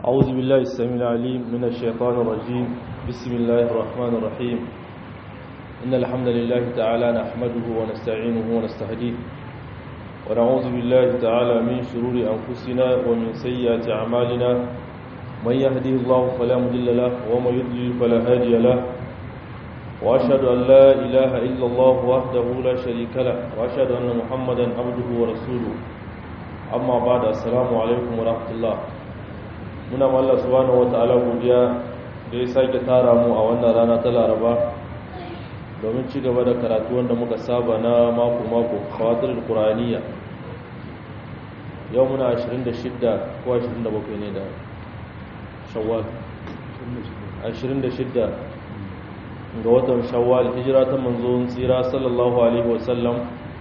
أعوذ بالله السميع العليم من الشيطان الرجيم بسم الله الرحمن الرحيم إن الحمد لله تعالى نحمده ونستعينه ونستهديه ونعوذ بالله تعالى من شرور أنفسنا ومن سيئات أعمالنا من يهديه الله فلا مضل له ومن يضلل فلا هادي له وأشهد أن لا إله إلا الله وحده لا شريك له وأشهد أن محمدا عبده ورسوله أما بعد السلام عليكم ورحمة الله muna Allah subhanahu wata'ala godiya da ya sake tara mu a wannan rana ta Laraba domin ci gaba da karatu wanda muka saba na mako mako khawatir qur'aniyya yau muna 26 ko 27 ne da shawwal 26 ga watan shawwal hijira ta manzon tsira sallallahu alaihi wasallam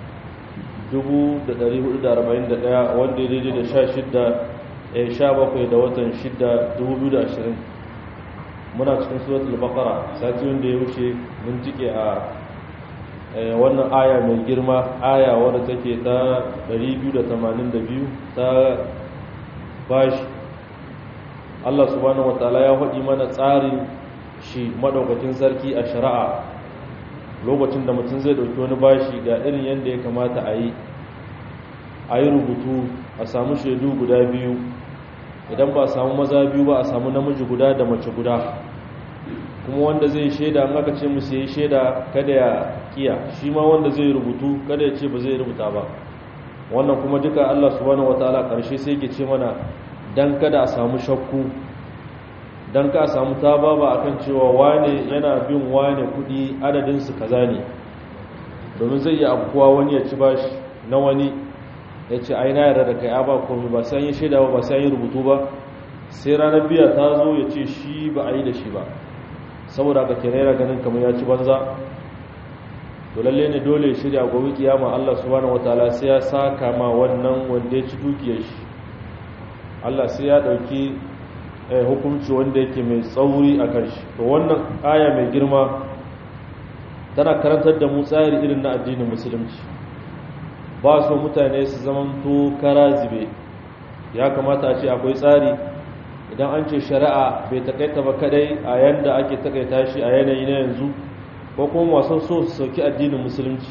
1441 wanda ya daidai da 16 sha bakwai da watan shida dubu da ashirin muna cikin suratul baqara sati wanda ya wuce mun jike a wannan aya mai girma aya wadda take ta 282 ta bashi Allah subhanahu wataala ya faɗi mana tsarin shi madaukakin sarki a shari'a lokacin da mutum zai dauki wani bashi ga irin yadda ya kamata a yi a yi rubutu a samu shaidu guda biyu idan ba a samu maza biyu ba a samu namiji guda da mace guda kuma wanda zai shaida an aka ce musu yi shaida kada ya kiya shi ma wanda zai rubutu kada ya ce ba zai rubuta ba wannan kuma duka Allah subhanahu wataala karshe sai ke ce mana dan kada a samu shakku dan ka samu taba ba akan cewa wane yana bin wane kudi adadin su kaza ne domin zai yi abuwa wani ya ci bashi na wani ya ce aina yarda da kai ba komai ba sai yi shaida ba sai yi rubutu ba sai ranar biya ta zo ya ce shi ba a yi da shi ba saboda ka kere yana ganin kamar ya ci banza to lalle ne dole shirya gobe kiyama Allah subhanahu wataala sai ya saka ma wannan wanda ya ci dukiyar shi Allah sai ya dauki hukunci wanda yake mai tsauri a kan shi to wannan aya mai girma tana karantar da mu tsari irin na addinin musulunci ba so mutane su zamanto kara zube ya kamata a ce akwai tsari idan an ce shari'a bai takaita ba kadai a yanda ake takaita shi a yanayi na yanzu ko kuma masu so su sauki addinin musulunci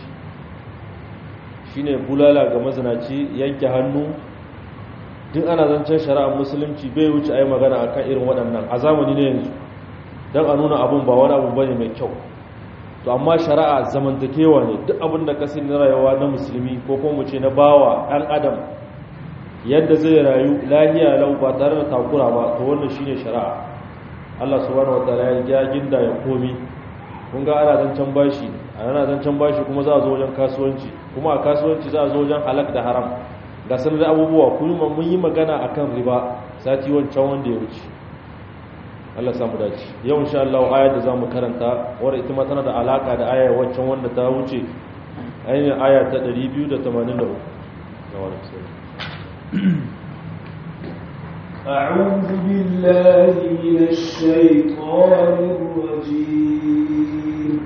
shine bulala ga mazinaci yanke hannu duk ana zancen shari'ar musulunci bai wuce a yi magana akan irin waɗannan a zamani na yanzu don a nuna abun ba wani abu bane mai kyau to amma shari'a zamantakewa ne duk abin da ka sani na rayuwa na musulmi ko kuma mu ce na bawa ɗan adam yadda zai rayu lahiya lau ba tare da takura ba to wannan shine shari'a Allah subhanahu wataala ya ginda ya komi kun ga ana zancen bashi ana zancen bashi kuma za a zo wajen kasuwanci kuma a kasuwanci za a zo wajen halak da haram ga sanar da abubuwa kuma mun yi magana akan riba sati wancan wanda ya wuce Allah samu dace yau insha Allah ayar da zamu karanta wadda ita ma tana da alaka da ayar waccan wanda ta wuce ainihin aya ta 283 أعوذ بالله من الشيطان الرجيم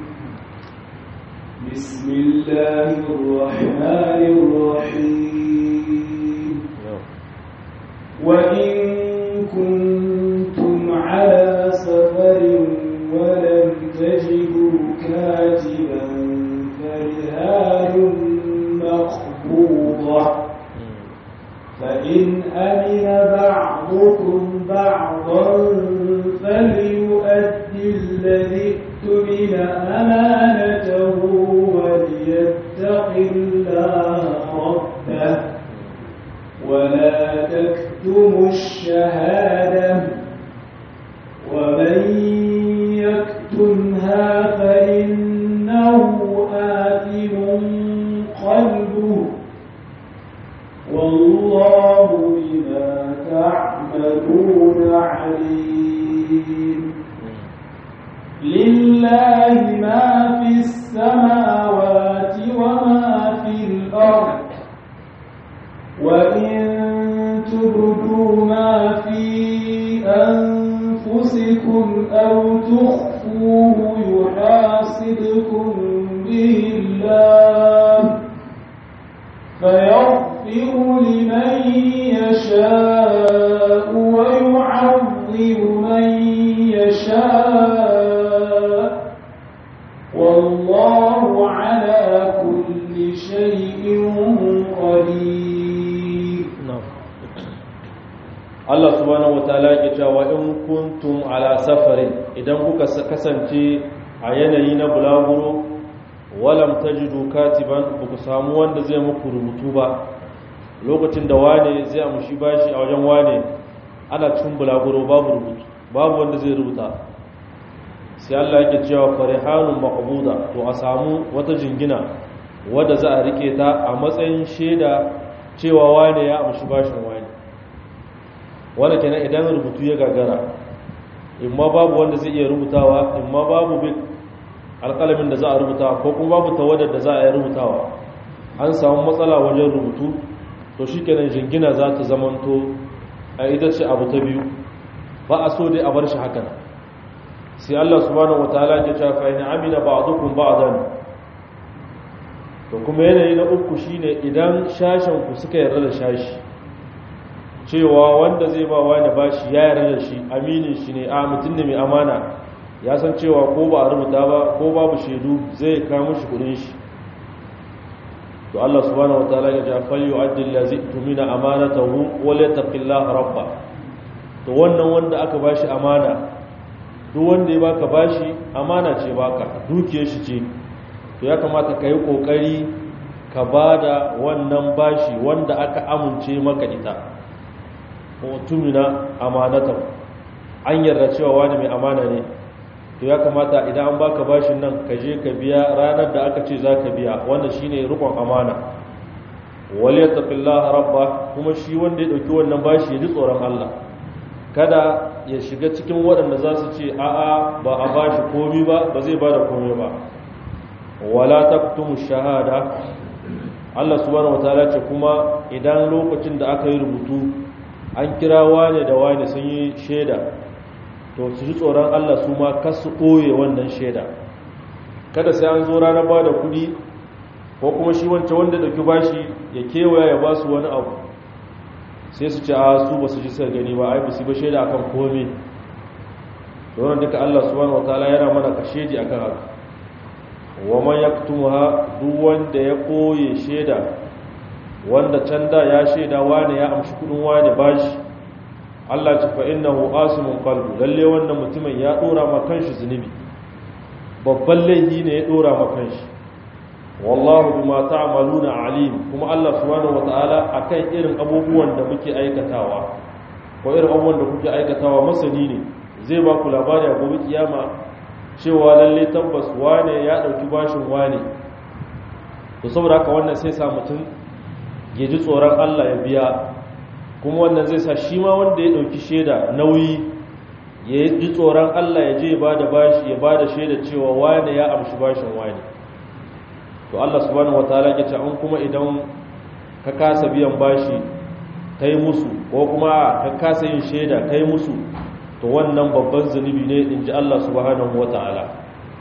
بسم الله الرحمن الرحيم وإن كنتم على سفر ولم تجدوا كاتبا فرهان مقبوضة فإن أمن بعضكم بعضا فليؤدي الذي اؤتمن أمانته وليتق الله ربه ولا تكتموا الشهادة ومن يكتمها فإنه آثم قلبه والله بما تعملون عليم لله ما في السماوات وما في الأرض وإن تبدوا ما في أنفسكم أو تخفوه يحاسبكم به الله فيغفر لمن يشاء ويعذب Allah subhanahu wataala yake cewa in kuntum ala safarin idan kuka kasance a yanayi na bulaguro walam tajidu katiban ku samu wanda zai muku rubutu ba lokacin da wane zai amshi bashi a wajen wane ana cikin bulaguro babu rubutu babu wanda zai rubuta sai Allah yake cewa farihanun maqbuda to a samu wata jingina wadda za a rike ta a matsayin shaida cewa wane ya amshi bashin wane wanda kenan idan rubutu ya gagara in ma babu wanda zai iya rubutawa in ma babu bin alƙalamin da za a rubutawa ko kuma babu tawadar da za a yi rubutawa an samu matsala wajen rubutu to shi kenan jingina za ta zamanto a ita ce abu ta biyu ba a so dai a bar shi hakan sai Allah subhanahu wataala ya ce fa in amina ba'dukum ba'dan to kuma yanayi na uku shine idan shashen ku suka yarda da shashi cewa wanda zai ba wani bashi ya yarda da shi aminin shi ne a mutum ne mai amana ya san cewa ko ba a rubuta ba ko babu shaidu zai kawo shi kudin shi to Allah subhanahu wataala ya ce fal yu'addi allazi tumina amanatahu wa la taqillaha rabba to wannan wanda aka bashi amana duk wanda ya baka bashi amana ce baka dukiyar shi ce to ya kamata ka yi kokari ka bada wannan bashi wanda aka amince maka ita tumina amanatan an yarda cewa wani mai amana ne to ya kamata idan an baka bashin nan ka je ka biya ranar da aka ce za ka biya wanda shine rukun amana wale taqillaha rabba kuma shi wanda ya dauki wannan bashi ya ji tsoron Allah kada ya shiga cikin waɗanda za su ce a'a ba a bashi komi ba ba zai bada komi ba wala taktumu shahada Allah subhanahu wataala ce kuma idan lokacin da aka yi rubutu an kira wane da wane sun yi shaida to su ji tsoron Allah su ma kasu ɓoye wannan shaida kada sai an zo ranar ba da kuɗi ko kuma shi wancan wanda ɗauki bashi ya kewaya ya ba su wani abu sai su ce a su ba su ji suka gani ba ai ba su ba shaida akan komai to wannan duka Allah subhanahu wataala yana mana kashedi akan haka wa man yaktumuha duk wanda ya ɓoye shaida wanda can da ya shaida wane ya amshi kudin wane bashi Allah ce fa innahu asimun qalbu lalle wannan mutumin ya dora ma kanshi zunubi babban laifi ne ya dora ma kanshi wallahu bima ta'maluna alim kuma Allah subhanahu wataala akan irin abubuwan da muke aikatawa ko irin abubuwan da kuke aikatawa masani ne zai ba ku labari a gobe kiyama cewa lalle tabbas wane ya dauki bashin wane to saboda haka wannan sai sa mutum ya ji tsoron Allah ya biya kuma wannan zai sa shi ma wanda ya ɗauki shaida nauyi ya ji tsoron Allah ya je ya ba da bashi ya ba da shaida cewa wane ya amshi bashin wane to Allah subhanahu wataala ya ce an kuma idan ka kasa biyan bashi kai musu ko kuma ka kasa yin shaida kai musu to wannan babban zunubi ne in ji Allah subhanahu wataala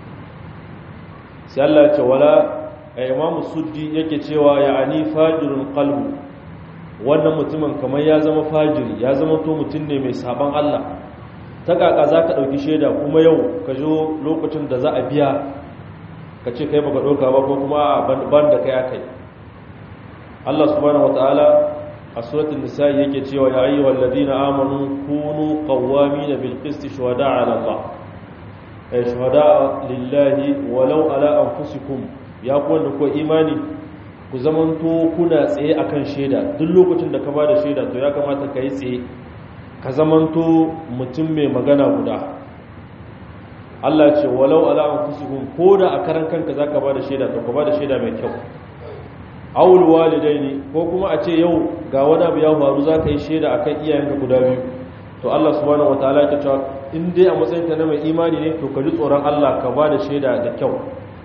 sai Allah ya ce wala imam suddi yake cewa ya'ani fajirun qalbu wannan mutumin kamar ya zama fajiri ya zama to mutum ne mai saban Allah ta kaka zaka dauki shaida kuma yau ka zo lokacin da za a biya ka ce kai baka doka ba ko kuma ban da kai akai Allah subhanahu wataala a suratul nisa yake cewa ya ayyuhal ladina amanu kunu qawwamina bil qisti shuhada'a ala Allah ay shuhada'a lillahi walau ala anfusikum ya ku wanda kuwa imani ku zamanto kuna tsaye akan shaida duk lokacin da ka ba da shaida to ya kamata ka yi tsaye ka zamanto mutum mai magana guda Allah ce walau ala anfusikum ko da a karan kanka zaka ba da shaida to ka ba da shaida mai kyau awul walidaini ko kuma a ce yau ga wani abu ya faru zaka yi shaida akan iyayenka guda biyu to Allah subhanahu wataala ya ce in dai a matsayinka na mai imani ne to ka ji tsoron Allah ka ba da shaida da kyau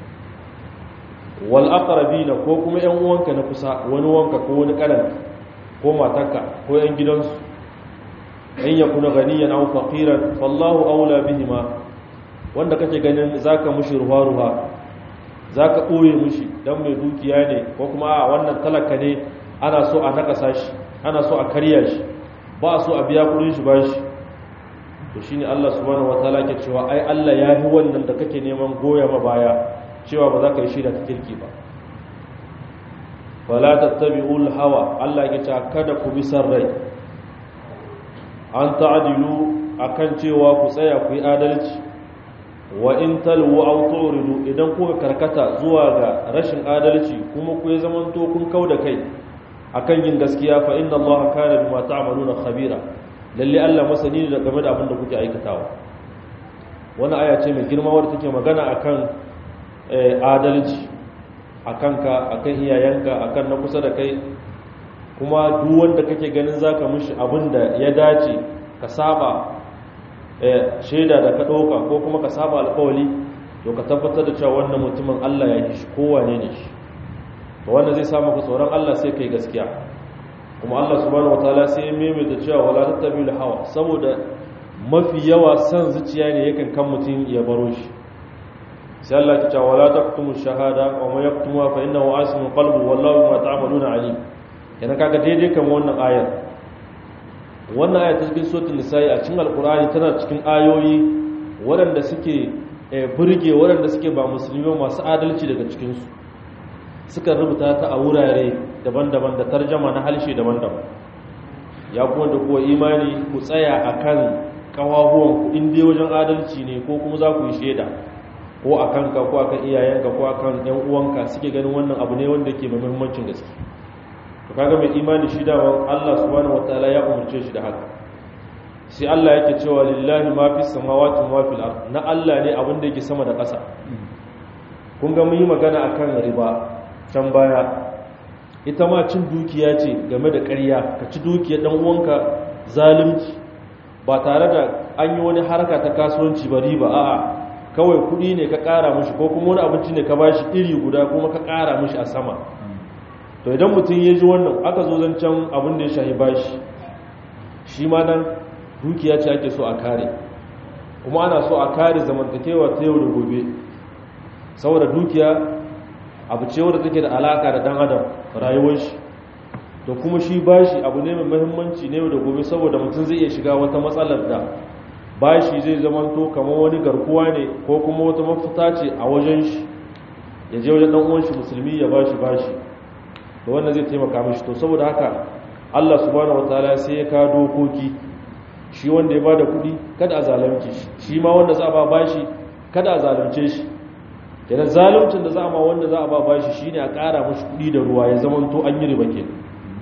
wal aqrabina ko kuma yan uwanka na kusa wani wanka ko wani karan ko matarka ko yan gidansu in yakuna ganiyan aw faqiran fallahu aula bihima wanda kake ganin zaka mushi ruwa ruwa zaka boye mushi dan mai dukiya ne ko kuma a wannan talaka ne ana so a nakasa shi ana so a karya shi ba so a biya kudin shi bashi to shine Allah subhanahu wataala ke cewa ai Allah ya yi wannan da kake neman goya ma baya cewa ba za ka yi shida ta kirki ba wala tattabi'ul hawa Allah ya ce kada ku bi san rai an ta'adilu akan cewa ku tsaya ku yi adalci wa in talwu aw tu'ridu idan kuka karkata zuwa ga rashin adalci kuma ku ya zamanto kun kauda kai akan yin gaskiya fa inna allaha kana bima ta'maluna khabira lalle Allah masani ne game da abin da kuke aikatawa wannan aya ce mai girma wadda take magana akan adalci akan ka akan iyayenka akan na kusa da kai kuma duk wanda kake ganin zaka mishi abin da ya dace ka saba shaida da ka ɗauka ko kuma ka saba alkawali to ka tabbatar da cewa wannan mutumin Allah ya yi shi kowane ne shi to wanda zai samu ka tsoron Allah sai kai gaskiya kuma Allah subhanahu wataala sai ya maimaita cewa wala tattabi'ul hawa saboda mafi yawa san zuciya ne yakan kan mutum ya baro shi sai Allah ya ce wala taqtumu shahada wa man yaqtumuha fa innahu asimun qalbu wallahu bima ta'maluna alim kenan kaga daidai kan wannan ayar wannan ayar ta cikin suratul nisa'i a cikin alqur'ani tana cikin ayoyi waɗanda suke burge waɗanda suke ba musulmi masu adalci daga cikin su suka rubuta ta a wurare daban-daban da tarjama na halshe daban-daban ya kuma da kuwa imani ku tsaya akan kawahuwan ku in dai wajen adalci ne ko kuma za ku yi shaida ko a kanka ko akan iyayenka ko akan yan uwanka suke ganin wannan abu ne wanda ke mai muhimmancin gaske to kaga mai imani shi da Allah subhanahu wataala ya umarce shi da haka sai Allah yake cewa lillahi ma fis samawati wa fil ard na Allah ne abin da yake sama da ƙasa kun ga mun yi magana akan riba can baya ita ma cin dukiya ce game da ƙarya ka ci dukiyar dan uwanka zalunci ba tare da an yi wani harka ta kasuwanci ba riba a'a kawai kuɗi ne ka ƙara mishi ko kuma wani abinci ne ka bashi iri guda kuma ka ƙara mishi a sama to idan mutum ya ji wannan aka zo zancen abin da ya shahi bashi shi ma nan dukiya ce ake so a kare kuma ana so a kare zamantakewa ta yau da gobe saboda dukiya abu ce wadda take da alaka da dan adam rayuwar shi to kuma shi bashi abu ne mai muhimmanci ne da gobe saboda mutum zai iya shiga wata matsalar da bashi zai zamanto kamar wani garkuwa ne ko kuma wata mafita ce a wajen shi ya je wajen dan uwan shi musulmi ya bashi bashi da wannan zai taimaka mishi to saboda haka Allah subhanahu wataala sai ya kawo dokoki shi wanda ya bada kuɗi kada a zalunce shi shi ma wanda za a ba bashi kada a zalunce shi kenan zaluncin da za a ma wanda za a ba bashi shine a ƙara mishi kuɗi da ruwa ya zama to an yi riba kenan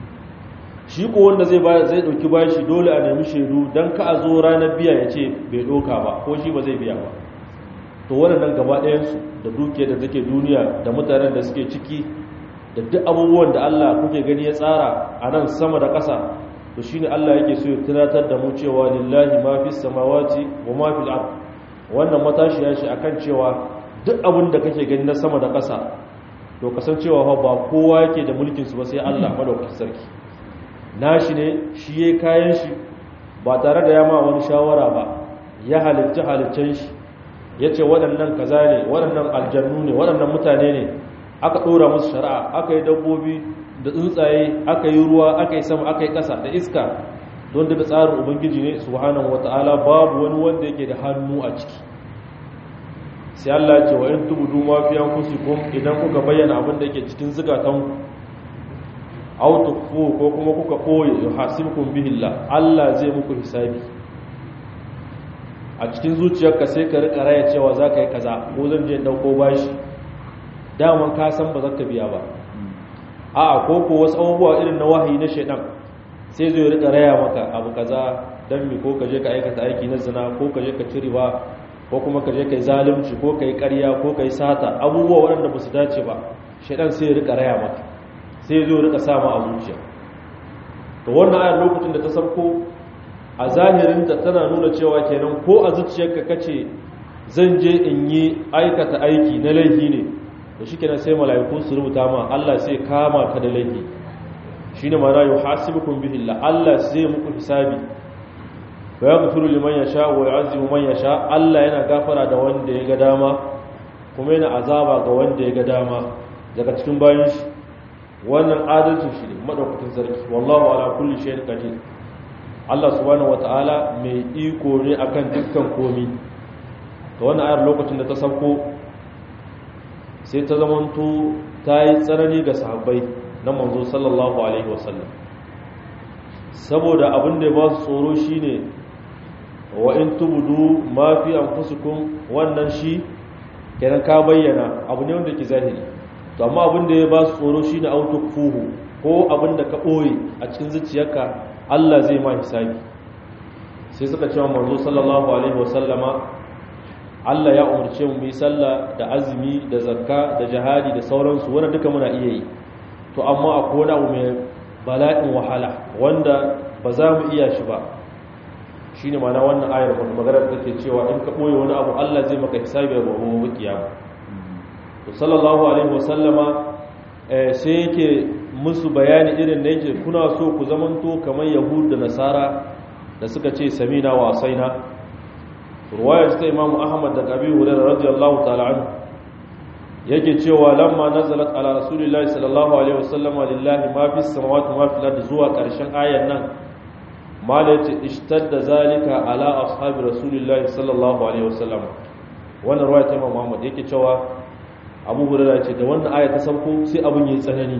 shi ko wanda zai ba zai dauki bashi dole a nemi shaidu dan ka a zo ranar biya ya ce bai doka ba ko shi ba zai biya ba to waɗannan gaba ɗayansu da dukiyar da take duniya da mutanen da suke ciki da duk abubuwan da Allah kuke gani ya tsara a nan sama da ƙasa to shine Allah yake so ya tunatar da mu cewa lillahi ma fis samawati wa ma fil ard wannan matashi ya shi akan cewa duk abin da kake gani na sama da ƙasa to kasancewa fa ba kowa yake da mulkin su ba sai Allah madaukakin sarki nashi ne shi yayin kayan shi ba tare da ya ma wani shawara ba ya halitta haliccen shi yace waɗannan kaza ne waɗannan aljannu ne waɗannan mutane ne aka ɗora musu shari'a aka yi dabbobi da tsuntsaye aka yi ruwa aka yi sama aka yi ƙasa da iska don da tsarin ubangiji ne subhanahu wata'ala babu wani wanda yake da hannu a ciki sai Allah ce wa in tubudu ma fi anfusikum idan kuka bayyana abin da yake cikin zukatan aw tukfu ko kuma kuka koye yuhasibukum bihi Allah Allah zai muku hisabi a cikin zuciyarka sai ka rika raya cewa zaka yi kaza ko zan je dauko bashi daman ka san ba za ka biya ba a ko ko wasu abubuwa irin na wahayi na shaidan sai zai rika raya maka abu kaza dan mi ko ka je ka aikata aiki na zina ko ka je ka ciri ba ko kuma ka je ka yi zalunci ko ka yi ƙarya ko ka yi sata abubuwa waɗanda ba su dace ba shaidan sai ya rika raya maka sai zai rika sama a zuciya to wannan ayar lokacin da ta sabko a zahirinta tana nuna cewa kenan ko a zuciyarka kace zan je in yi aikata aiki na laifi ne da shi kenan sai mala'iku su rubuta ma Allah sai kama ka da laifi shine mana yuhasibukum bihi Allah Allah sai muku hisabi wa yaghfiru liman yasha wa yu'azzibu man yasha Allah yana gafara da wanda ya ga dama kuma yana azaba ga wanda ya ga dama daga cikin bayan shi wannan adalci shi ne madaukakin sarki wallahu ala kulli shay'in qadir Allah subhanahu wataala mai iko ne akan dukkan komi to wannan ayar lokacin da ta sauko sai ta zamanto ta yi tsanani ga sahabbai na manzo sallallahu alaihi wasallam saboda abin da ya ba su tsoro shine wa in tubudu ma fi anfusikum wannan shi kenan ka bayyana abu ne wanda ke zahiri to amma abin da ya ba su tsoro shine autukfuhu ko abin da ka ɓoye a cikin zuciyarka Allah zai ma hisabi sai suka cewa manzo sallallahu alaihi wasallama Allah ya umarce mu yi sallah da azumi da zakka da jihadi da sauransu wanda duka muna iya yi to amma akwai wani abu mai bala'in wahala wanda ba za mu iya shi ba shine ma'ana wannan ayar wanda magana take cewa in ka ɓoye wani abu Allah zai maka hisabi a gobe kiyama to sallallahu alaihi wasallama sai yake musu bayani irin da yake kuna so ku zamanto kamar yahud da nasara da suka ce samina wa asaina ruwayar ta imamu ahmad da kabi hurairah radiyallahu ta'ala anhu yake cewa lamma nazalat ala rasulillahi sallallahu alaihi wasallam lillahi ma fis samawati ma fil ardi zuwa karshen ayan nan mala yace ishtadda zalika ala ashabi rasulillahi sallallahu alaihi wasallam wannan ruwaya ta imamu ahmad yake cewa abu hurairah ce da wannan aya ta sauko sai abun yayi tsanani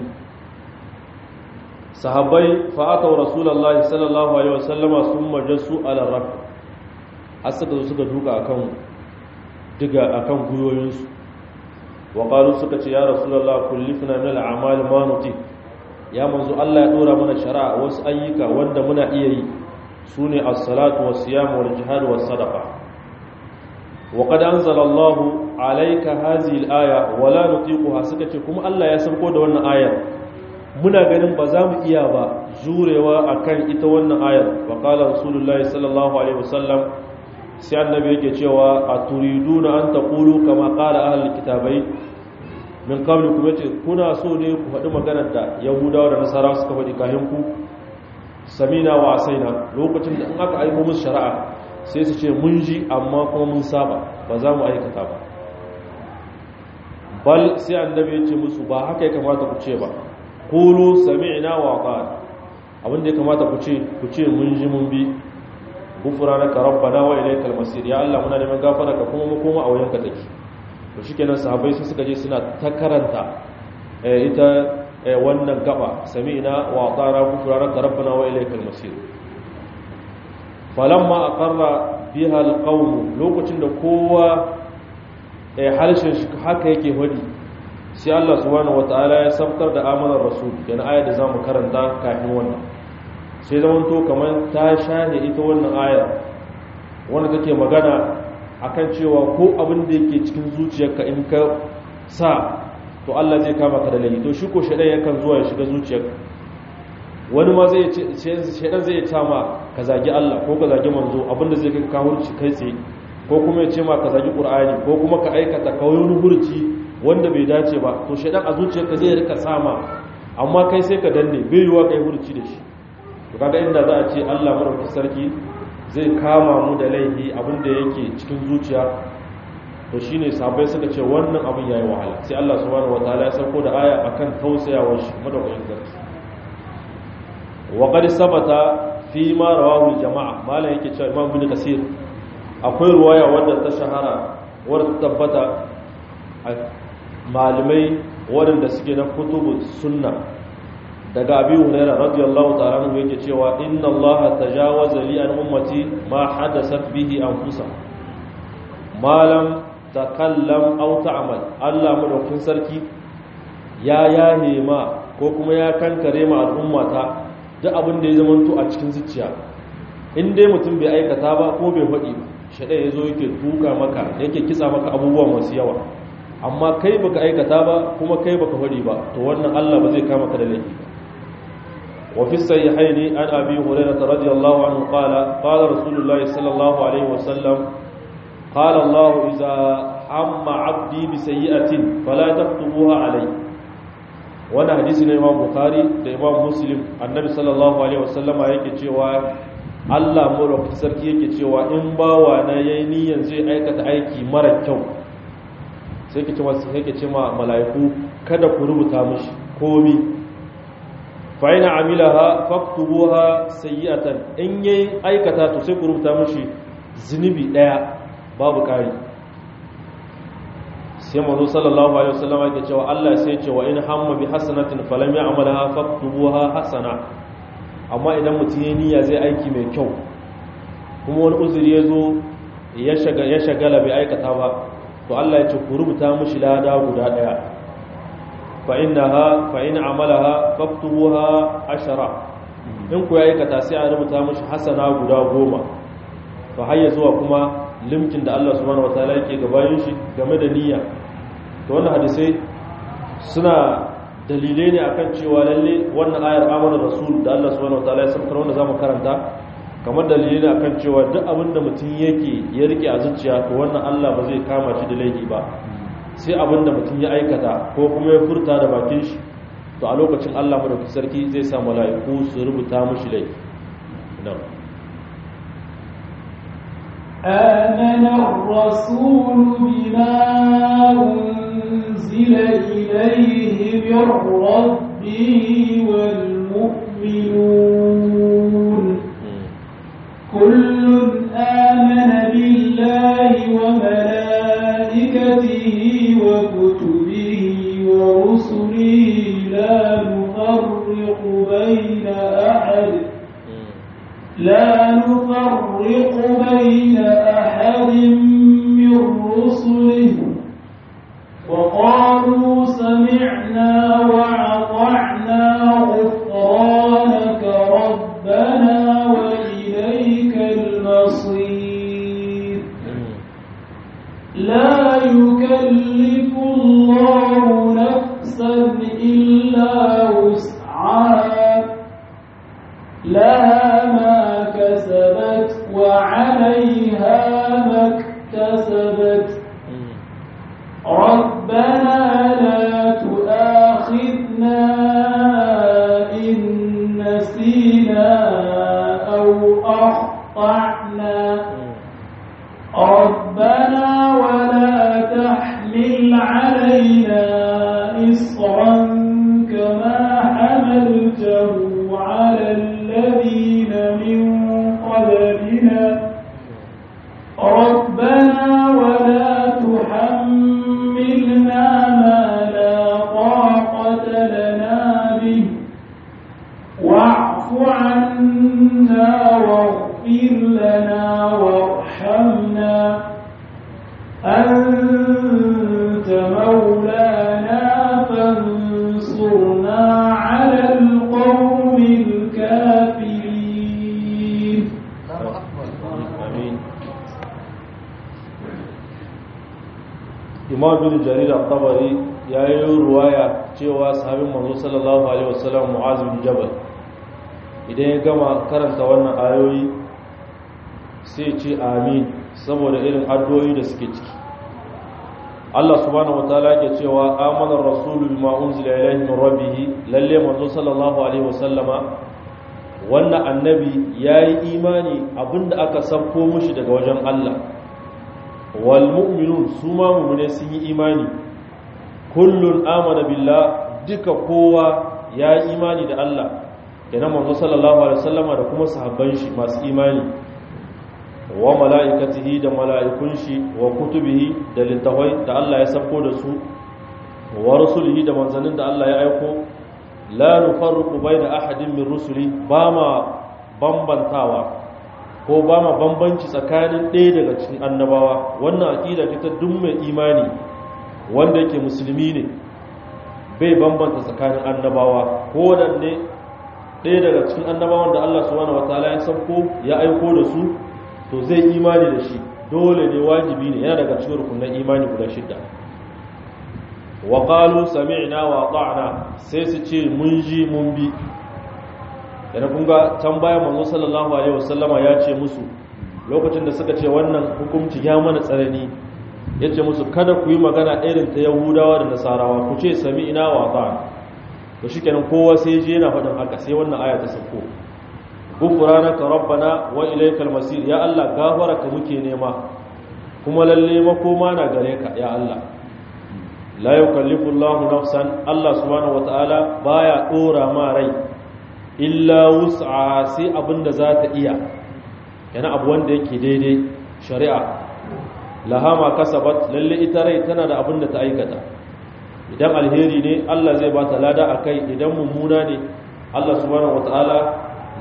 sahabbai fa'atau rasulullahi sallallahu alaihi wasallama sun majasu ala rak har suka zo suka duka akan diga akan guyoyinsu wa qalu suka ce ya rasulullah kullifna min al'amal ma nuti ya manzo Allah ya dora mana shari'a wasu ayyuka wanda muna iya yi sune as-salatu was-siyam wal-jihad was-sadaqa wa qad anzala Allah alayka hadhihi al-aya wa la nutiquha suka ce kuma Allah ya sauko da wannan ayar muna ganin ba za mu iya ba jurewa akan ita wannan ayar wa qala rasulullahi sallallahu alaihi wasallam sai annabi yake cewa a turiduna an taqulu kama qala ahlul kitabai min qablikum yace kuna so ne ku faɗi maganar da yahudawa da nasara suka faɗi kayan ku samina wa asaina lokacin da in aka aiko musu shari'a sai su ce mun ji amma kuma mun saba ba za mu aikata ba bal sai annabi ya ce musu ba haka ya kamata ku ce ba kulu sami'na wa ata'na abinda ya kamata ku ce ku ce mun ji mun bi gufranaka rabbana wa ilaykal masir ya Allah muna neman gafara ka kuma mu koma a wayanka take to shikenan sahabbai sai suka je suna ta karanta ita wannan gaba sami'na wa ata'na gufranaka rabbana wa ilaykal masir falamma aqarra biha alqawm lokacin da kowa harshen shi haka yake hadi sai Allah subhanahu wataala ya sabtar da amanar rasul yana ayar da zamu karanta kafin wannan sai zaman to kamar ta shane ita wannan ayar wanda take magana akan cewa ko abin da yake cikin zuciyarka in ka sa to Allah zai kama ka da laifi to shi ko shedan yakan zuwa ya shiga zuciyarka wani ma zai ce shedan zai ta ma ka zagi Allah ko ka zagi manzo abinda zai kai ka hurci kai tsaye ko kuma ya ce ma ka zagi Qur'ani ko kuma ka aikata kawai hurci wanda bai dace ba to shaidan a zuciyarka zai rika sama amma kai sai ka danne bai yiwa kai hurci da shi to kaga inda za a ce Allah madaukakin sarki zai kama mu da laifi abinda yake cikin zuciya to shine sahabbai suka ce wannan abin yayi wahala sai Allah subhanahu wataala ya sauko da aya akan tausayawar shi madaukakin sarki wa qad sabata fi ma rawahu al-jama'a malan yake cewa Imam Ibn Kasir akwai ruwaya wadda ta shahara wadda ta tabbata malamai waɗanda suke na kutubu sunna daga abi hurairah radiyallahu ta'ala anhu yake cewa inna allaha tajawaza li an ummati ma hadathat bihi anfusa ma lam takallam aw ta'mal Allah madaukin sarki ya yahe ma ko kuma ya kankare ma al'ummata duk abin da ya zamanto a cikin zuciya in dai mutum bai aikata ba ko bai faɗi ba shaɗai ya zo yake tuka maka yake kitsa maka abubuwa masu yawa amma kai baka aikata ba kuma kai baka faɗi ba to wannan Allah ba zai kama ka da laifi ba wa fi sahihaini an abi hurairah radiyallahu anhu qala qala rasulullahi sallallahu alaihi wa sallam qala Allah idza amma 'abdi bi sayyi'atin fala taktubuha alayhi wannan hadisi ne Imam Bukhari da Imam Muslim annabi sallallahu alaihi wa sallama yake cewa Allah mulkin sarki yake cewa in bawa na yayi niyyar zai aikata aiki mara kyau sai ke ce masu sai ke ce ma mala'iku kada ku rubuta mishi komi fa ina amilaha faktubuha sayyi'atan in yayi aikata to sai ku rubuta mishi zunubi daya babu kari sai manzo sallallahu alaihi wasallam yake cewa Allah sai ce wa in hamma bi hasanatin falam ya'malha faktubuha hasana amma idan mutum ya niyya zai aiki mai kyau kuma wani uzuri ya zo ya shagala bai aikata ba to Allah ya ce ku rubuta mishi lada guda daya fa innaha fa in amalaha faktubuha ashara in ku ya aikata sai a rubuta mishi hasana guda goma fa hayya zuwa kuma limkin da Allah subhanahu wataala yake gabayin shi game da niyya to wannan hadisai suna dalilai ne akan cewa lalle wannan ayar amana rasul da Allah subhanahu wataala ya saukar wanda zamu karanta kamar dalilai ne akan cewa duk abin da mutum yake ya rike a zuciya to wannan Allah ba zai kama shi da laifi ba sai abin da mutum ya aikata ko kuma ya furta da bakin shi to a lokacin Allah madaukakin sarki zai sa mala'iku su rubuta mishi laifi na'am آمن الرسول بما أنزل إليه من ربه والمؤمنون كل آمن بالله وملائكته وكتبه ورسله لا نفرق بين أحد لا نفرق بين أحد من رسله وقالوا سمعنا وأطعنا غفرانك ربنا وإليك المصير لا يكلف الله نفسا إلا وسعها لها ما كسبت وعليها ما اكتسبت ربنا لا تؤاخذنا إن نسينا أو أخطأنا ربنا ولا تحمل علينا إصرا كما حملته على الذين من قبلنا ربنا ولا تحملنا ما لا طاقة لنا به واعف عنا واغفر لنا وارحمنا أنت مولانا فانصرنا على القوم الكافرين amin imam bin jarir al-tabari ya yi ruwaya cewa sahabin manzo sallallahu alaihi wasallam mu'az bin jabal idan ya gama karanta wannan ayoyi sai ce amin saboda irin addu'o'i da suke ciki Allah subhanahu wataala ke cewa amana ar-rasulu bima unzila ilayhi min rabbih lalle manzo sallallahu alaihi wasallama wannan annabi yayi imani abinda aka sauko mushi daga wajen Allah wal mu'minun su ma mu'mine sun yi imani kullun amana billah duka kowa ya yi imani da Allah kenan manzo sallallahu alaihi wasallama da kuma sahabban shi masu imani wa mala'ikatihi da mala'ikun shi wa kutubihi da littafai da Allah ya sako da su wa rusulihi da manzannin da Allah ya aiko la nufarriqu baina ahadin min rusuli ba ma bambantawa ko ba ma bambanci tsakanin ɗaya daga cikin annabawa wannan aqida ta duk mai imani wanda yake musulmi ne bai bambanta tsakanin annabawa ko wadanne ɗaya daga cikin annabawan da Allah subhanahu wataala ya sauko ya aiko da su to zai imani da shi dole ne wajibi ne yana daga cikin rukunin imani guda shidda wa qalu sami'na wa ata'na sai su ce mun ji mun bi yana kun ga can baya manzo sallallahu alaihi wasallama ya ce musu lokacin da suka ce wannan hukunci ya mana tsarani ya ce musu kada ku yi magana irin ta yahudawa da nasarawa ku ce sami'na wa ata'na to shikenan kowa sai je yana faɗin haka sai wannan aya ta sauko gufranaka rabbana wa ilaykal masir ya Allah gafaraka muke nema kuma lalle makoma na gare ka ya Allah la yukallifu Allahu nafsan Allah subhanahu wataala baya dora ma rai illa wus'a sai abinda za ta iya yana abu wanda yake daidai shari'a laha ma kasabat lalle ita rai tana da abinda ta aikata idan alheri ne Allah zai bata lada akai idan mummuna ne Allah subhanahu wataala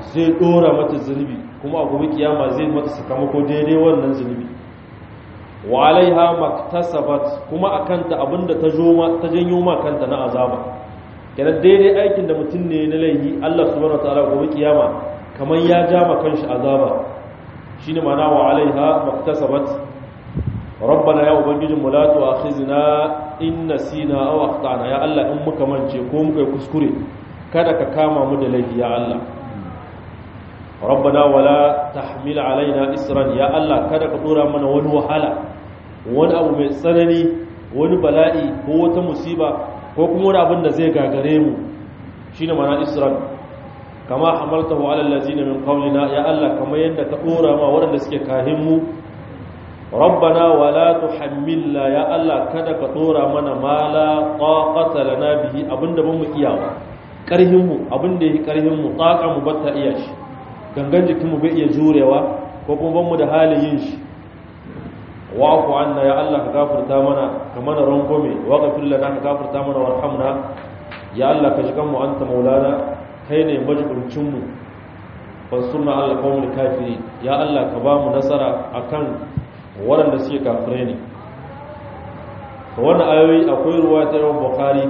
zai dora mata zunubi kuma a gobe kiyama zai mata sakamako daidai wannan zunubi wa alaiha maktasabat kuma akanta abinda ta joma ta janyo ma kanta na azaba kenan daidai aikin da mutum ne na laifi Allah subhanahu wataala gobe kiyama kamar ya ja ma kanshi azaba shine ma'ana wa alaiha maktasabat rabbana ya ubangijin mu la tu'akhizna in nasina aw akhtana ya Allah in muka mance ko muka yi kuskure kada ka kama mu da laifi ya Allah rabbana wala tahmil alaina isran ya Allah kada ka dora mana wani wahala wani abu mai tsanani wani bala'i ko wata musiba ko kuma wani abin da zai gagare mu shine mana isran kama hamaltahu ala allazina min qawlina ya Allah kamar yadda ka dora ma waɗanda suke kahin mu rabbana wala tuhammilna ya Allah kada ka dora mana ma la taqata lana bihi abinda ban mu iyawa karhin mu abinda yake karhin mu taqa mu batta iya shi gangan jikin mu bai iya jurewa ko kuma ban mu da halin yin shi wa'fu anna ya Allah ka gafarta mana ka mana rangome wa ghafir lana ka gafarta mana warhamna ya Allah ka jikan mu anta maulana kai ne majibincin mu fansurna ala qawmil kafirin ya Allah ka ba mu nasara akan waɗanda suke kafirai ne to wannan ayoyi akwai ruwa ta yawan bukhari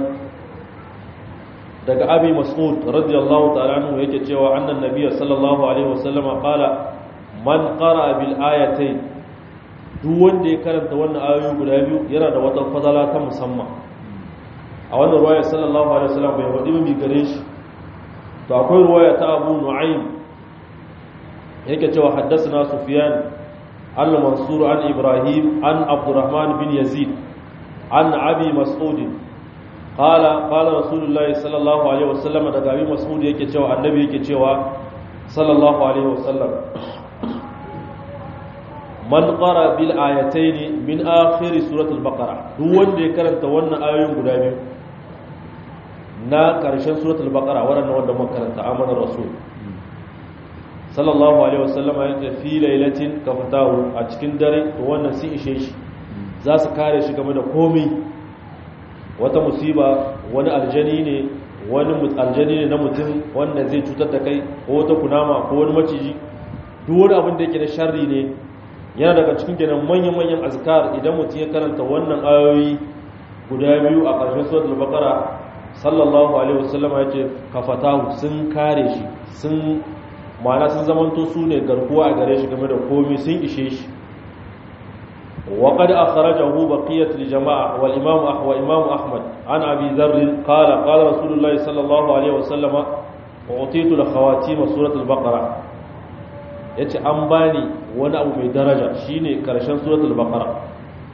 daga abi mas'ud radiyallahu ta'ala anhu yake cewa annan nabiyyu sallallahu alaihi wasallam qala man qara bil ayatayn duk wanda ya karanta wannan ayoyi guda biyu yana da wata fadala ta musamman a wannan ruwaya sallallahu alaihi wasallam bai wadi mai gare shi to akwai ruwaya ta abu nu'aym yake cewa haddathana sufyan al-mansur an ibrahim an abdurrahman bin yazid an abi mas'ud qala qala rasulullah sallallahu alaihi wasallam daga abi mas'ud yake cewa annabi yake cewa sallallahu alaihi wasallam man qara bil ayatayn min akhir suratul baqara duk wanda ya karanta wannan ayoyin guda biyu na karshen suratul baqara wannan wanda muka karanta amanar rasul sallallahu alaihi wasallam ya ce fi lailatin kafatahu a cikin dare to wannan sun ishe shi za su kare shi game da komai wata musiba wani aljani ne wani aljani ne na mutum wanda zai cutar da kai ko wata kunama ko wani maciji duk wani abin da yake da sharri ne yana daga cikin kenan manyan-manyan azkar idan mutum ya karanta wannan ayoyi guda biyu a ƙarshen suratul baqara sallallahu alaihi wasallam ya ce kafatahu sun kare shi sun ma'ana sun zamanto su ne garkuwa a gare shi game da komai sun ishe shi wa qad akhrajahu baqiyat al-jama'a wal imam ahwa imam ahmad an abi dharr qala qala rasulullahi sallallahu alaihi wasallam utitu al-khawatim suratul baqara yace an bani wani abu mai daraja shine karshen suratul baqara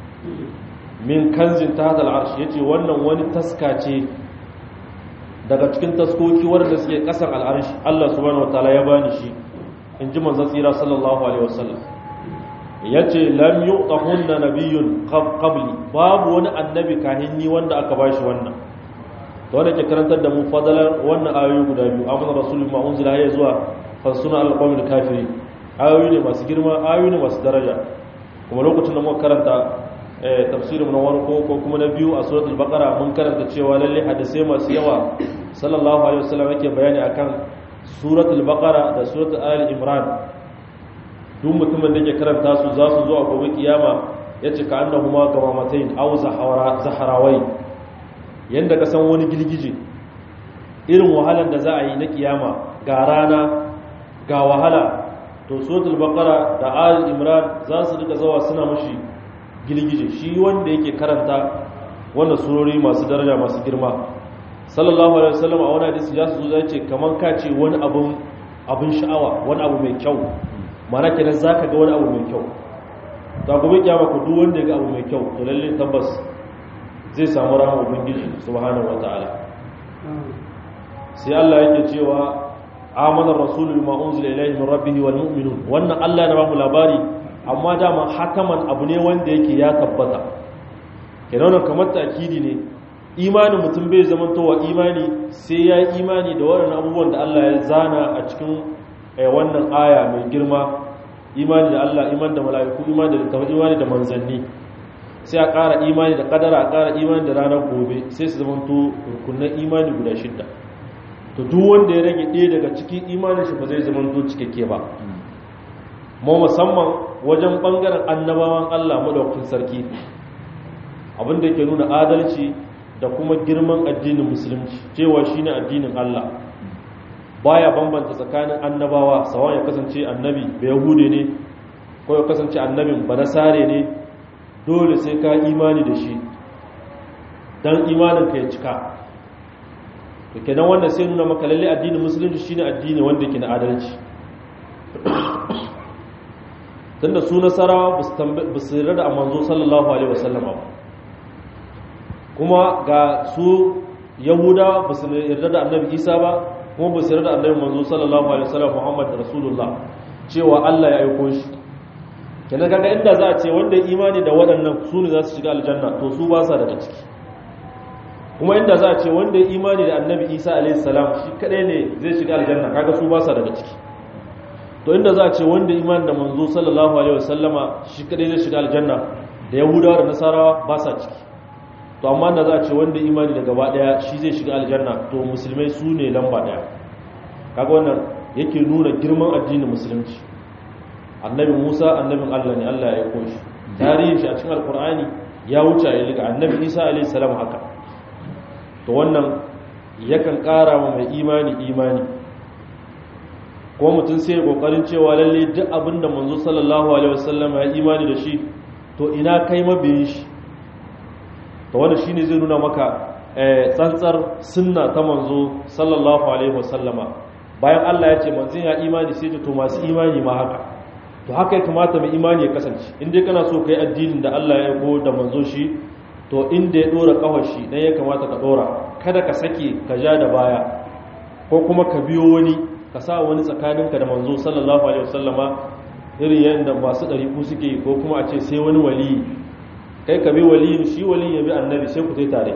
min kanzin tahta al-arsh yace wannan wani taska ce daga cikin taskoki wanda suke kasan al-arsh Allah subhanahu wataala ya bani shi in ji manzon tsira sallallahu alaihi wasallam yace lam yu'tahunna nabiyyun qabli babu wani annabi kahinni wanda aka bashi wannan to wanda ke karantar da mu fadalar wannan ayoyi guda biyu amana rasulullah ma unzila ya zuwa fasuna al-qawmil kafirin ayoyi ne masu girma ayoyi ne masu daraja kuma lokacin da muka karanta tafsirin na warko ko kuma na biyu a suratul baqara mun karanta cewa lalle hadisai masu yawa sallallahu alaihi wasallam yake bayani akan suratul baqara da suratul ali imran duk mutumin da ke karanta su za su zo a gobe kiyama yace ka annahuma gamamatain aw zahara zaharawai yanda ka san wani girgije irin wahalar da za a yi na kiyama ga rana ga wahala to suratul baqara da ali imran za su rika zawa suna mushi gilgije shi wanda yake karanta wannan surori masu daraja masu girma sallallahu alaihi wasallam a wani hadisi ya su zai ce kaman ka ce wani abun abun sha'awa wani abu mai kyau mana kenan zaka ga wani abu mai kyau ta gobe kiyama ku duk wanda ya ga abu mai kyau to lalle tabbas zai samu rahama ubangiji subhanahu wataala sai Allah yake cewa amana rasulu bima unzila ilayhi min rabbih wal mu'minun wannan Allah ya ba mu labari amma dama hakaman abu ne wanda yake ya tabbata kenan kamar ta'kidi ne imanin mutum bai zamantowa imani sai ya yi imani da waɗannan abubuwan da Allah ya zana a cikin wannan aya mai girma imani da Allah imani da mala'iku imani da littafin imani da manzanni sai a ƙara imani da ƙadara a ƙara imani da ranar gobe sai su zamanto rukunan imani guda shidda to duk wanda ya rage ɗaya daga cikin imanin shi ba zai zama to cikakke ba mu musamman wajen bangaren annabawan Allah madaukakin sarki abinda yake nuna adalci da kuma girman addinin musulunci cewa shine addinin Allah baya bambanta tsakanin annabawa sawan ya kasance annabi bai yahude ne ko ya kasance annabin banasare ne dole sai ka imani da shi dan imanin ka ya cika to kenan wanda sai nuna maka lalle addinin musulunci shine addini wanda yake na adalci tunda su nasarawa ba su yarda da manzo sallallahu alaihi wasallam ba kuma ga su yahuda ba su yarda da annabi isa ba kuma ba su yarda da annabi manzo sallallahu alaihi wasallam muhammad rasulullah cewa Allah ya aiko shi kenan kaga inda za a ce wanda ya imani da waɗannan su ne za su shiga aljanna to su ba sa daga ciki kuma inda za a ce wanda ya imani da annabi isa alaihi salam shi kadai ne zai shiga aljanna kaga su ba sa daga ciki to inda za a ce wanda imani da manzo sallallahu alaihi wasallama shi kadai zai shiga aljanna da yahudawa da nasarawa ba sa ciki to amma da za a ce wanda imani da gaba daya shi zai shiga aljanna to musulmai su ne lamba daya kaga wannan yake nuna girman addinin musulunci annabi musa annabin allah ne allah ya aiko shi tarihin shi a cikin alkur'ani ya wuce a liga annabi isa alaihi salam haka to wannan yakan kara wa mai imani imani ko mutum sai kokarin cewa lalle duk abinda manzo sallallahu alaihi wasallam ya imani da shi to ina kai mabiyin shi to wannan shine zai nuna maka tsantsar sunna ta manzo sallallahu alaihi wasallama bayan Allah ya ce manzon ya imani sai to masu imani ma haka to haka ya kamata mai imani ya kasance in dai kana so kai addinin da Allah ya go da manzo shi to inda ya dora kawar shi dan ya kamata ka dora kada ka sake ka ja da baya ko kuma ka biyo wani ka sa wani tsakaninka da manzo sallallahu alaihi wasallama irin yadda masu ɗariku suke yi ko kuma a ce sai wani waliyi kai ka bi waliyin shi waliyin ya bi annabi sai ku tai tare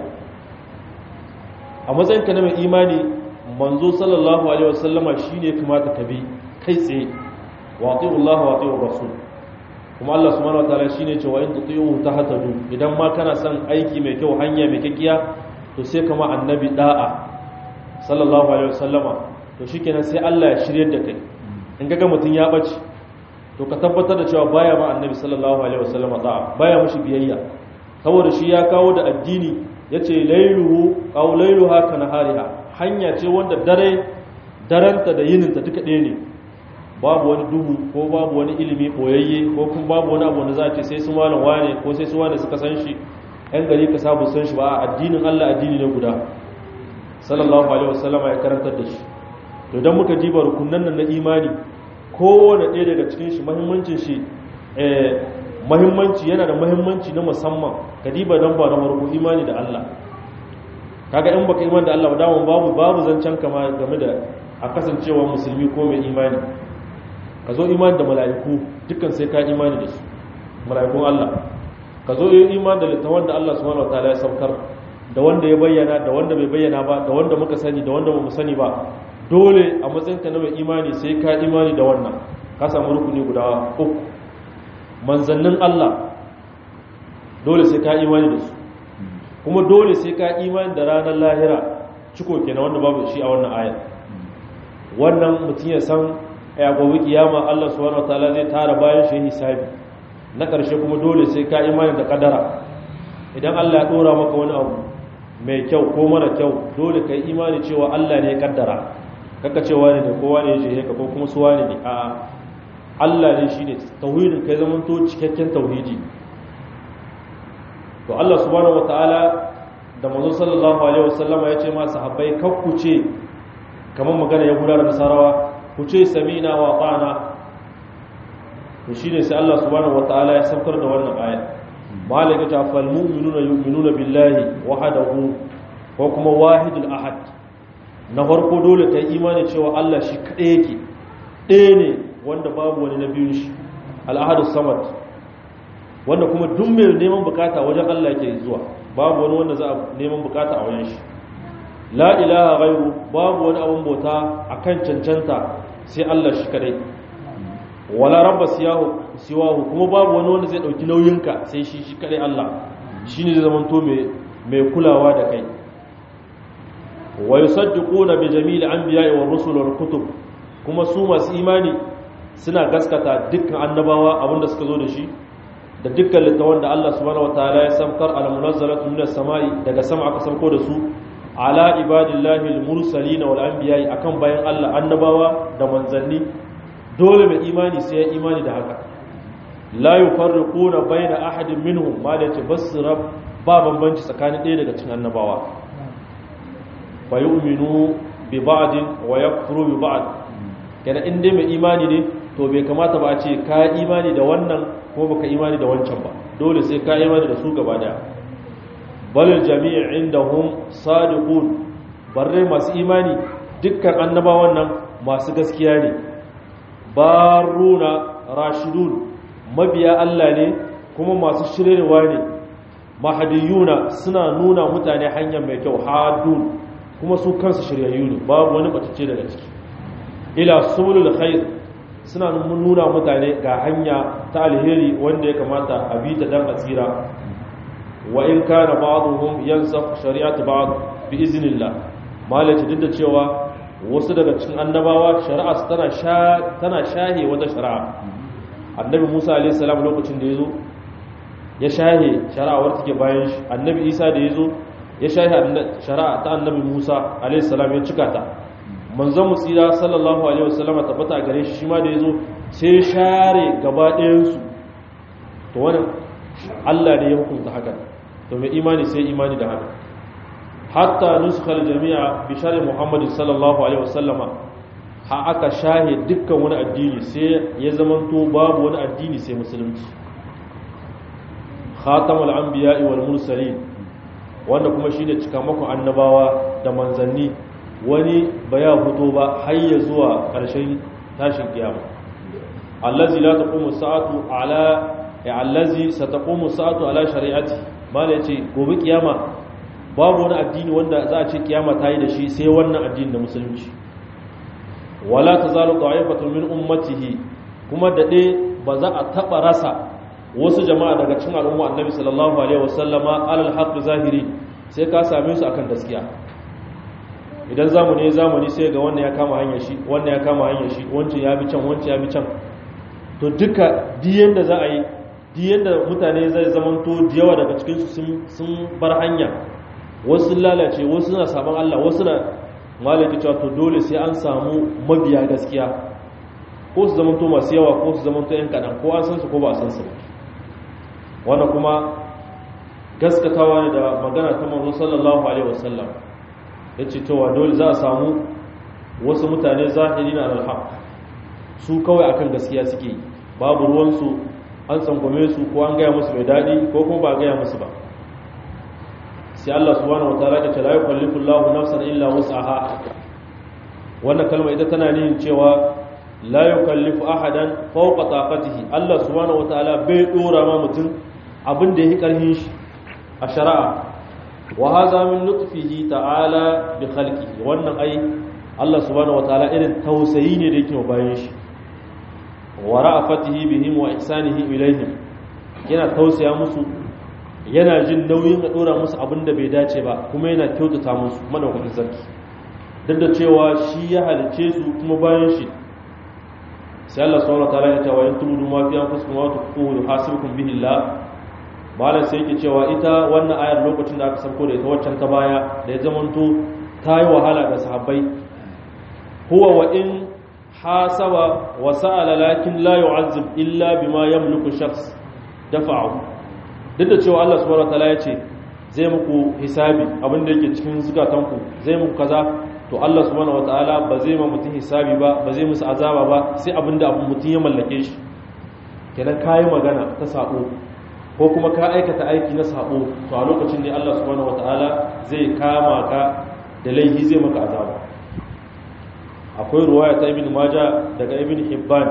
a matsayinka na mai imani manzo sallallahu alaihi wasallama shi ne kamata ka bi kai tsaye wa Allah wa ati'ur rasul kuma Allah subhanahu wataala shine cewa in tuti'u tahtadu idan ma kana son aiki mai kyau hanya mai kyakiya to sai kama annabi da'a sallallahu alaihi wasallama to shikenan sai Allah ya shiryar da kai in ga mutun ya bace to ka tabbatar da cewa baya ma annabi sallallahu alaihi wasallama da'a baya mushi biyayya saboda shi ya kawo da addini yace lailuhu aw lailuha kana hariha hanya ce wanda dare daranta da yininta duka ɗaya ne babu wani duhu ko babu wani ilimi boyayye ko kuma babu wani abu wanda za a ce sai su malam wane ko sai su wane suka san shi yan gari ka sabu san shi ba addinin Allah addini ne guda sallallahu alaihi wasallama ya karantar da shi to dan muka diba rukunnan nan na imani kowane ɗaya daga cikin shi muhimmancin shi eh muhimmanci yana da muhimmanci na musamman ka diba dan ba na farko imani da Allah kaga in baka imani da Allah ba dawon babu babu zancen kama game da a kasancewa musulmi ko mai imani ka zo imani da mala'iku dukkan sai ka imani da su mala'ikun Allah ka zo imani da littafin da Allah subhanahu wataala ya saukar da wanda ya bayyana da wanda bai bayyana ba da wanda muka sani da wanda bamu sani ba dole a matsayinka na mai imani sai ka imani da wannan ka samu rukuni guda uku manzannin Allah dole sai ka imani da su kuma dole sai ka imani da ranar lahira ciko kenan wanda babu shi a wannan ayat wannan mutum ya san ya gobe kiyama Allah subhanahu wataala zai tara bayan shi hisabi na ƙarshe kuma dole sai ka imani da kadara idan Allah ya dora maka wani abu mai kyau ko mara kyau dole ka yi imani cewa Allah ne ya kaddara kaka cewa ne da kowa ne ya je ka ko kuma suwa ne a Allah ne shine tauhidin kai zaman to cikakken tauhidi to Allah subhanahu wataala da manzo sallallahu alaihi wasallama ya ce ma sahabbai kakkuce kamar magana ya gudanar da sarawa ku ce samina wa ta'ana to shine sai Allah subhanahu wataala ya saukar da wannan aya malaka ta fal mu'minuna yu'minuna billahi wahdahu ko kuma wahidul ahad na farko dole kai imani cewa Allah shi kadai yake ɗaya ne wanda babu wani na biyun shi al-ahadus samad wanda kuma duk mai neman bukata wajen Allah yake zuwa babu wani wanda za a neman bukata a wajen shi la ilaha ghairu babu wani abun bauta akan cancanta sai Allah shi kadai wala rabba siyahu siwahu kuma babu wani wanda zai dauki nauyinka sai shi shi kadai Allah shine zai zamanto mai mai kulawa da kai wa yusaddiquna bi jami'il anbiya'i war rusul wal kutub kuma su masu imani suna gaskata dukkan annabawa abinda suka zo da shi da dukkan littafan da Allah subhanahu wataala ya samkar al munazzalatu minas sama'i daga sama aka sauko da su ala ibadillahi al mursalin wal anbiya'i akan bayan Allah annabawa da manzanni dole mai imani sai ya imani da haka la yufarriquna baina ahadin minhum ma da ce basra ba bambanci tsakanin ɗaya daga cikin annabawa fa yu'minu bi ba'din wa yakfuru bi ba'd kana in dai mai imani ne to bai kamata ba a ce ka imani da wannan ko baka imani da wancan ba dole sai ka imani da su gaba daya balil jami'i indahum sadiqun barre masu imani dukkan annabawan nan masu gaskiya ne baruna rashidun mabiya Allah ne kuma masu shirewa ne mahadiyuna suna nuna mutane hanyar mai kyau hadun kuma su kansu shiryayyu ne babu wani batacce daga ciki ila sulul khair suna nuna mutane ga hanya ta alheri wanda ya kamata a bi ta dan asira wa in kana ba'dhum yansakh shari'at ba'd bi iznillah malaci duk da cewa wasu daga cikin annabawa shari'a tana sha tana shahe wata shari'a annabi Musa alaihi salam lokacin da yazo ya shahe shari'awar take bayan shi annabi Isa da yazo ya shahe shari'a ta annabi Musa alaihi salam ya cika ta manzon musira sallallahu alaihi wasallam tabbata gare shi shi ma da yazo sai share gaba ɗayan su to wannan Allah ne ya hukunta haka to mai imani sai imani da haka hatta nuskal jami'a bi shari Muhammad sallallahu alaihi wasallam ha aka shahe dukkan wani addini sai ya zamanto babu wani addini sai musulunci khatamul anbiya'i wal mursalin wanda kuma shine cikamakon annabawa da manzanni wani ba ya fito ba har ya zuwa ƙarshen tashin kiyama allazi la taqumu sa'atu ala ya allazi sataqumu sa'atu ala shari'ati mala yace gobe kiyama babu wani addini wanda za a ce kiyama ta yi da shi sai wannan addini da musulunci wala tazalu ta'ifatun min ummatihi kuma dade ba za a taba rasa wasu jama'a daga cikin al'umma annabi sallallahu alaihi wasallama alal haqq zahiri sai ka same su akan gaskiya idan zamani zamani sai ga wannan ya kama hanyar shi wannan ya kama hanyar shi wancan ya bi can wancan ya bi can to duka diyan da za a yi diyan da mutane zai zamanto da yawa daga cikin su sun bar hanya wasu lalace wasu na sabon Allah wasu na malaki cewa to dole sai an samu mabiya gaskiya ko su zamanto masu yawa ko su zamanto yan kaɗan ko an san su ko ba a san su wannan kuma gaskatawa ne da magana ta manzo sallallahu alaihi wasallam ya ce cewa dole za a samu wasu mutane zahiri na alhaq su kawai akan gaskiya suke babu ruwansu an tsangwame su ko an gaya musu mai daɗi ko kuma ba a gaya musu ba sai Allah subhanahu wa ta'ala ya ce la yukallifu Allahu nafsan illa wus'aha wannan kalma ita tana nihin cewa la yukallifu ahadan fawqa taqatihi Allah subhanahu wa ta'ala bai dora ma mutum abin da yake karhin shi a shari'a wa haza min lutfihi ta'ala bi khalqihi wannan ai Allah subhanahu wataala irin tausayi ne da yake wa bayan shi wa ra'afatihi bihim wa ihsanihi ilaihim yana tausaya musu yana jin nauyin a dora musu abinda bai dace ba kuma yana kyautata musu madaukakin sarki duk da cewa shi ya halice su kuma bayan shi sai Allah subhanahu wataala ya ce wa yantumu ma fi anfusikum wa tuqulu hasibukum bihi Allah malam sai yake cewa ita wannan ayar lokacin da aka sauko da ita waccan ta baya da ya zamanto ta yi wahala ga sahabbai huwa wa in hasaba wa sa'ala lakin la yu'azzib illa bima yamliku shakhs dafa'u duk da cewa Allah subhanahu wataala ya ce zai muku hisabi abin da yake cikin zukatanku zai muku kaza to Allah subhanahu wataala ba zai ma mutum hisabi ba ba zai musu azaba ba sai abin da mutum ya mallake shi kenan kayi magana ta sabo ko kuma ka aikata aiki na sabo to a lokacin ne Allah subhanahu wataala zai kama ka da laifi zai maka azaba akwai ruwaya ta ibn majah daga ibn hibban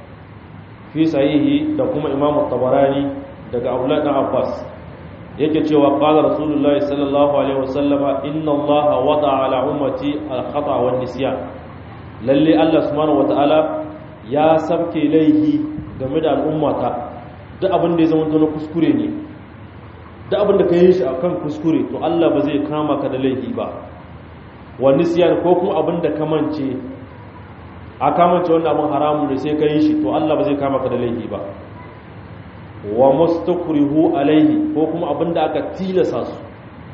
fi sahihi da kuma imam tabarani daga abdullah dan abbas yake cewa qala rasulullahi sallallahu alaihi wasallama inna allaha wada ala ummati al-khata wan nisyan lalle Allah subhanahu wataala ya sabke laifi game da al'ummata duk abin da ya zama na kuskure ne duk abin da ka yi shi a kan kuskure to Allah ba zai kama ka da laifi ba wa nisyan ko kuma abin da kamance a kamance wannan abin haramun da sai ka yi shi to Allah ba zai kama ka da laifi ba wa mustakrihu alaihi ko kuma abin da aka tilasa su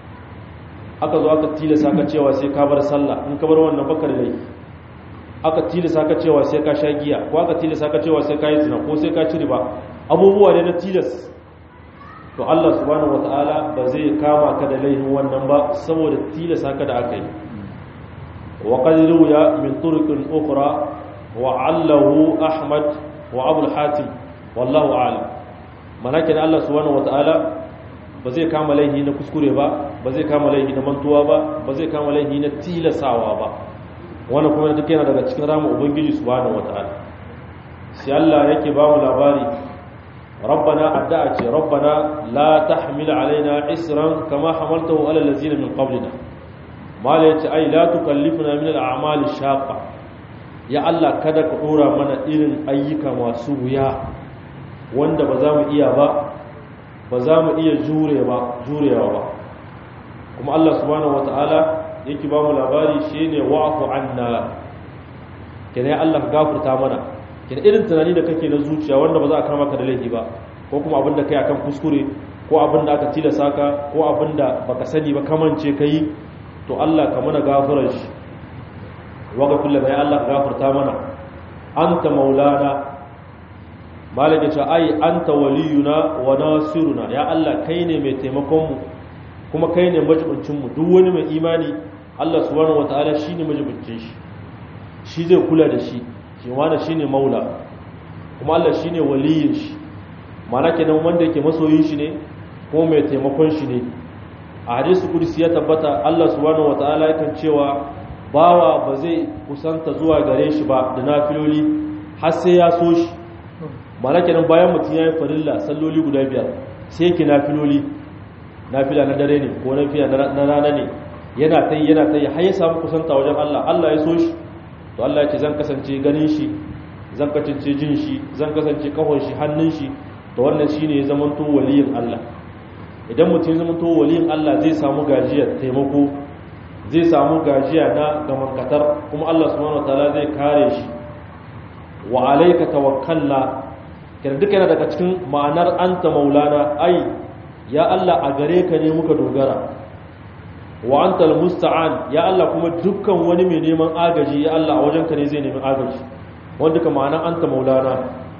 aka zo aka tilasa ka cewa sai ka bar sallah in ka bar wannan baka da laifi aka tilasa ka cewa sai ka sha giya ko aka tilasa ka cewa sai ka yi zina ko sai ka ci riba abubuwa ne na tilas to Allah subhanahu wataala ba zai kama ka da laifin wannan ba saboda tilasa ka da aka yi wa qad ruya min turuqin ukhra wa allahu ahmad wa abu hatim wallahu a'lam malakin Allah subhanahu wataala ba zai kama laifi na kuskure ba ba zai kama laifi na mantuwa ba ba zai kama laifi na tilasawa ba wannan kuma duk yana daga cikin ramin ubangiji subhanahu wataala sai Allah yake ba mu labari rabbana addu'a ce rabbana la tahmil alaina isran kama hamaltahu ala allazina min qablina mala yace ai la tukallifna min al'amali shaqa ya Allah kada ka dora mana irin ayyuka masu wuya wanda ba za mu iya ba ba za mu iya jure ba jurewa ba kuma Allah subhanahu wataala yake ba mu labari shine wa'fu anna kene Allah ka gafarta mana kene irin tunani da kake na zuciya wanda ba za a kama ka da laifi ba ko kuma abinda kai akan kuskure ko abinda aka tilasa ka ko abinda baka sani ba kamance kai to Allah ka mana gafarar shi waghfir lana ya Allah ka gafarta mana anta maulana malaka ce ai anta waliyuna wa nasiruna ya Allah kai ne mai taimakon mu kuma kai ne majibincin mu duk wani mai imani Allah subhanahu wataala shine majibincin shi shi zai kula da shi shi wanda shine maula kuma Allah shine waliyin shi mana kenan wanda yake masoyin shi ne kuma mai taimakon shi ne a hadisi kudusi ya tabbata Allah subhanahu wataala yakan cewa bawa ba zai kusanta zuwa gare shi ba da nafiloli har sai ya so shi mana kenan bayan mutum ya yi farilla salloli guda biyar sai yake nafiloli nafila na dare ne ko nafila na rana ne yana ta yi yana ta yi har ya samu kusanta wajen Allah Allah ya so shi to Allah ya ce zan kasance ganin shi zan kasance jin shi zan kasance kahon shi hannun shi to wannan shine ya zamanto waliyin Allah idan mutum ya zamanto waliyin Allah zai samu gajiyar taimako zai samu gajiya na gamankatar kuma Allah subhanahu wataala zai kare shi wa alayka tawakkalna kira duka yana daga cikin ma'anar anta maulana ai ya Allah a gare ka ne muka dogara wa antal musta'an ya Allah kuma dukkan wani mai neman agaji ya Allah a wajenka ne zai nemi agaji wanda ka ma'anar anta maulana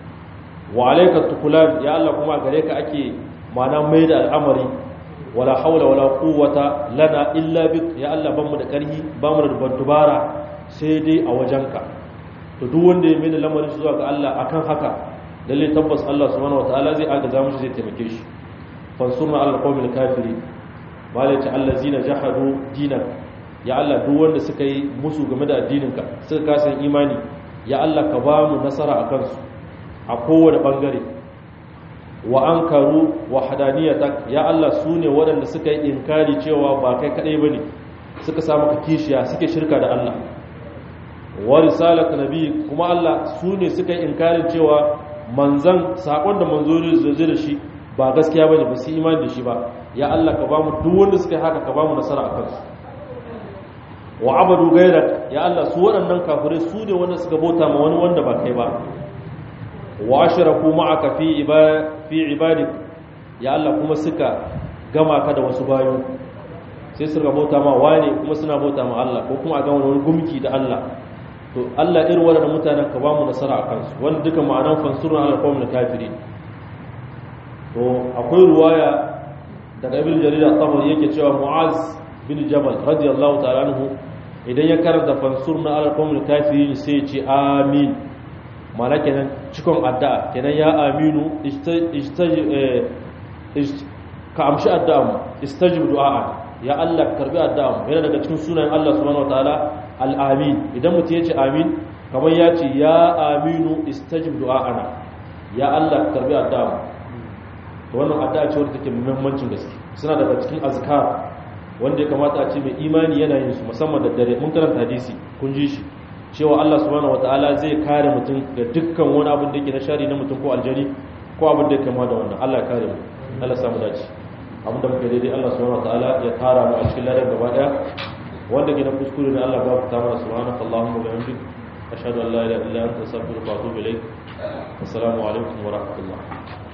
wa alayka tukulan ya Allah kuma a gare ka ake ma'ana mai da al'amari wala haula wala quwwata lana illa bik ya Allah ban mu da karhi ba mu da dubara sai dai a wajenka to duk wanda ya mai da lamarin zuwa ga Allah akan haka lalle tabbas Allah subhanahu wataala zai agaza mushi zai taimake shi fansurna ala qawmil kafiri malaci allazina jahadu dinak ya Allah duk wanda suka yi musu game da addininka suka kasa imani ya Allah ka ba mu nasara a kansu a kowane bangare wa ankaru wahdaniyatak ya Allah su ne waɗanda suka yi inkari cewa ba kai kadai bane suka samu ka kishiya suke shirka da Allah wa risalat nabi kuma Allah su ne suka yi inkarin cewa manzan sakon da manzo ne zai da shi ba gaskiya bane ba su imani da shi ba ya Allah ka ba mu duk wanda suka yi haka ka ba mu nasara a kansu wa abadu gairak ya Allah su waɗannan kafirai su ne wanda suka bauta ma wani wanda ba kai ba wa ashraku ma'aka fi fi ibadik ya Allah kuma suka gama ka da wasu bayo sai su bauta ma wani kuma suna bauta ma Allah ko kuma a gama wani gumki da Allah to Allah irin waɗannan mutanen ka ba mu nasara a kansu wanda duka ma'anan fansurun ala qawmin kafirin to akwai ruwaya daga ibn jarir at-tabari yake cewa mu'az bin jabal radiyallahu ta'ala anhu idan ya karanta fansurna ala qawmin kafirin sai ya ce amin mana kenan cikon addu'a kenan ya aminu ka amshi addu'a mu istajib du'a ya Allah karbi addu'a mu yana daga cikin sunayen Allah subhanahu wataala al-amin idan mutum ya ce amin kamar ya ce ya aminu istajib du'a'ana ya Allah karbi addu'a mu to wannan addu'a ce wadda take muhimmancin gaske suna daga cikin azkar wanda ya kamata a ce mai imani yana yin su musamman da dare mun karanta hadisi kun ji shi cewa Allah subhanahu wataala zai kare mutum da dukkan wani abin da yake na shari na mutum ko aljani ko abin da yake kama da wannan Allah ya kare mu Allah ya samu dace abin da muka daidai Allah subhanahu wataala ya tara mu a cikin ladan gaba daya wanda ke na kuskure ne Allah ba ku ta mana subhanaka allahumma wa bihamdik ashhadu an la ilaha illa anta astaghfiruka wa atubu ilaik assalamu alaikum wa rahmatullah